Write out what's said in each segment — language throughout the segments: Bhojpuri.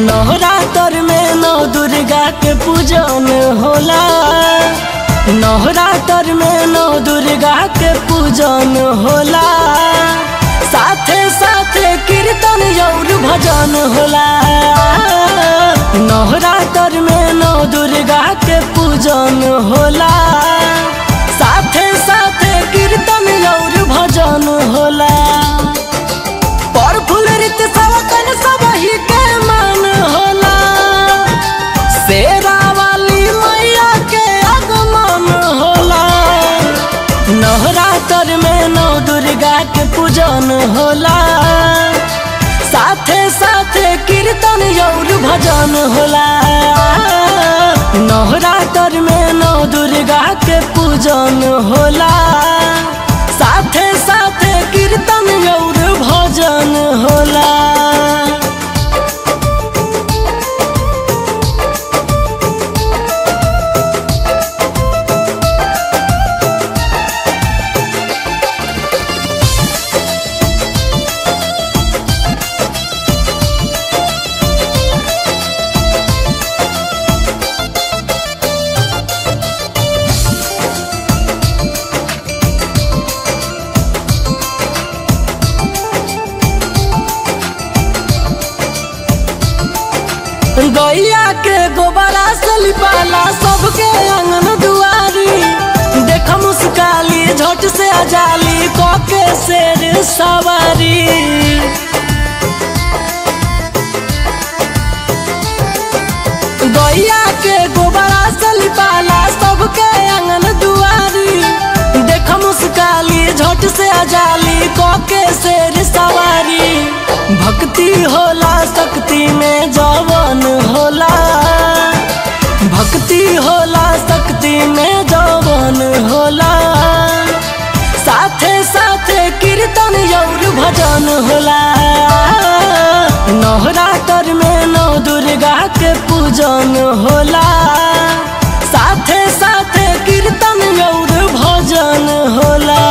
नवरात्र में नौ दुर्गा के पूजन होला नवरात्र में नौ दुर्गा के पूजन होला साथे साथे कीर्तन और भजन होला नवरात्र में नौ दुर्गा के पूजन होला साथे साथे कीर्तन और भजन होला पर फूल रीत सवकन सब ही के मान होला शेरा वाली मैया के आगमन होला नवरात्र में नौ दुर्गा के पूजन होला साथे साथे कीर्तन और भजन होला नवरात्र में नौ दुर्गा के पूजन होला साथे साथे कीर्तन और भजन होला गैया के गोबरा से लिपाला सबके अंगन दुआरी देख मुस्काली झट से अजाली कके शेर सवारी गैया के गोबरा से लिपाला सबके अंगन दुआरी देख मुस्काली झट से अजाली कके शेर सवारी भक्ति होला शक्ति में जवन होला भक्ति होला शक्ति में जवन होला साथे साथे कीर्तन और भजन होला नवरात्र में नौ दुर्गा के पूजन होला साथे साथे कीर्तन और भजन होला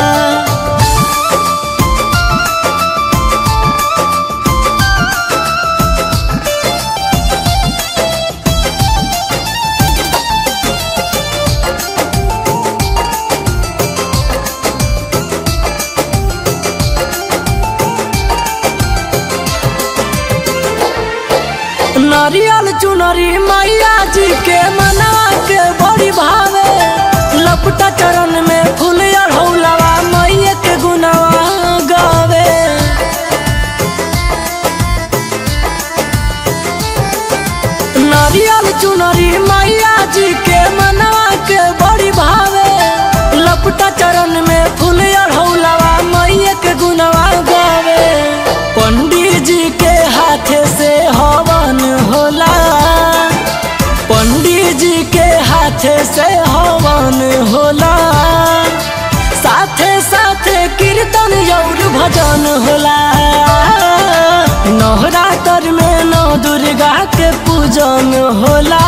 नारियल चुनरी मैया जी के मनवा के बड़ी भावे लपटा चरण में फूल अढ़ौलवा मैया के गुनवा गावे नारियल चुनरी मैया जी के मनवा के बड़ी भावे लपटा चरण में फूल अढ़ौलवा मैया के गुनवा गावे पंडित जी के हाथे से हवन होला पंडित जी के हाथे से हवन होला साथे साथे कीर्तन और भजन होला नवरात्र में नौ दुर्गा के पूजन होला